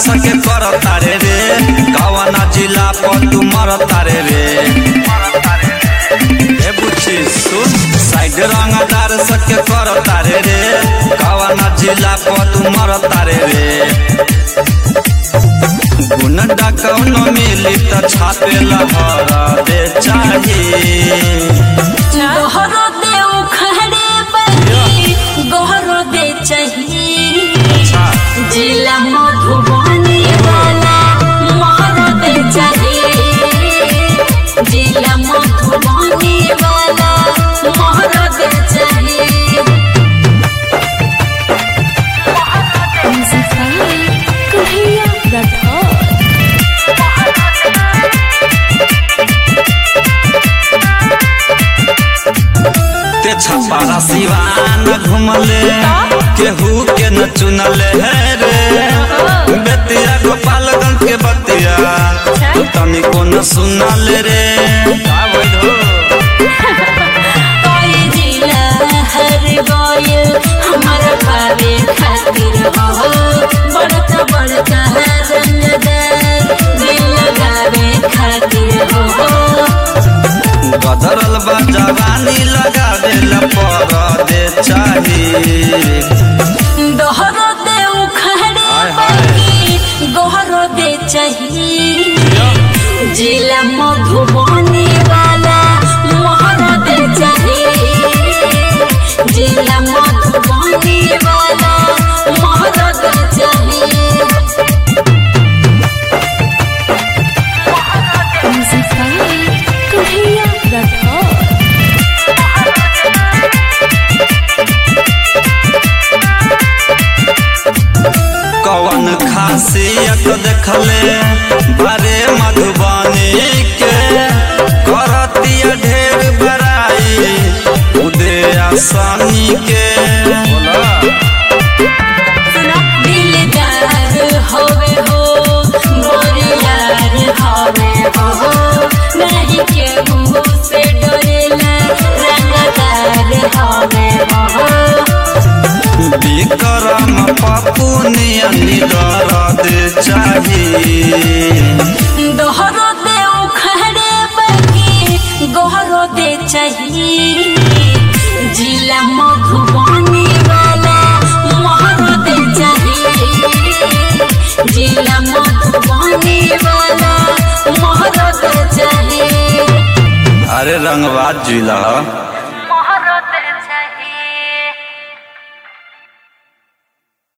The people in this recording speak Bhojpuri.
सके कर तारे रे कवना जिला पर तू मर तारे रे ए बुच्ची सुन साइड रंगदार सके कर तारे रे कवना जिला पर तू मर तारे रे गुंडा कौनो मिली त छापे लहर दे चाहिए गहरो दे उखड़े बनी गहरो दे चाहिए जिला मधुबनी वाला महरो दे चाहिए जिला मधुबनी वाला महरो दे चाहिए कन्हैया राठौर ते छपारा सिवान घुमले केहू के न चुनले है रे बेतिया गोपालगंज के बतिया तू तनिको न सुनले रे का भइल हो? कोई जिला हर गइल हमारा पावे खातिर हो बड़का बड़का रंगदार दिल लगावे खातिर हो गदरल बा जवानी लगावे ला पर दे चाहिए दोहरो दे उखड़े हाय, हाय। बाकी गोहरो दे चाहिए जिला मधुबनी वाला मोहरो दे चाहिए जिला मधुबनी वाला मोहरो दे चाहिए कन्हैया राठौर कवन खासियत देखले बारे मधुबनी के करतिया ढेर बड़ाई उदे आसानी के दिलदार होवे हो बोरियार होवे हो नहीं केहू से डरेला रंगदार होवे हो विक्रम पप्पू नियनी दर्द चाहिए दोहरो दे उखड़े बाकी गोहरो दे चाहिए जिला मधुबनी वाला मोहरो दे चाहिए जिला मधुबनी वाला मोहरो दे चाहिए अरे रंगबाज जिला मोहरो दे चाहिए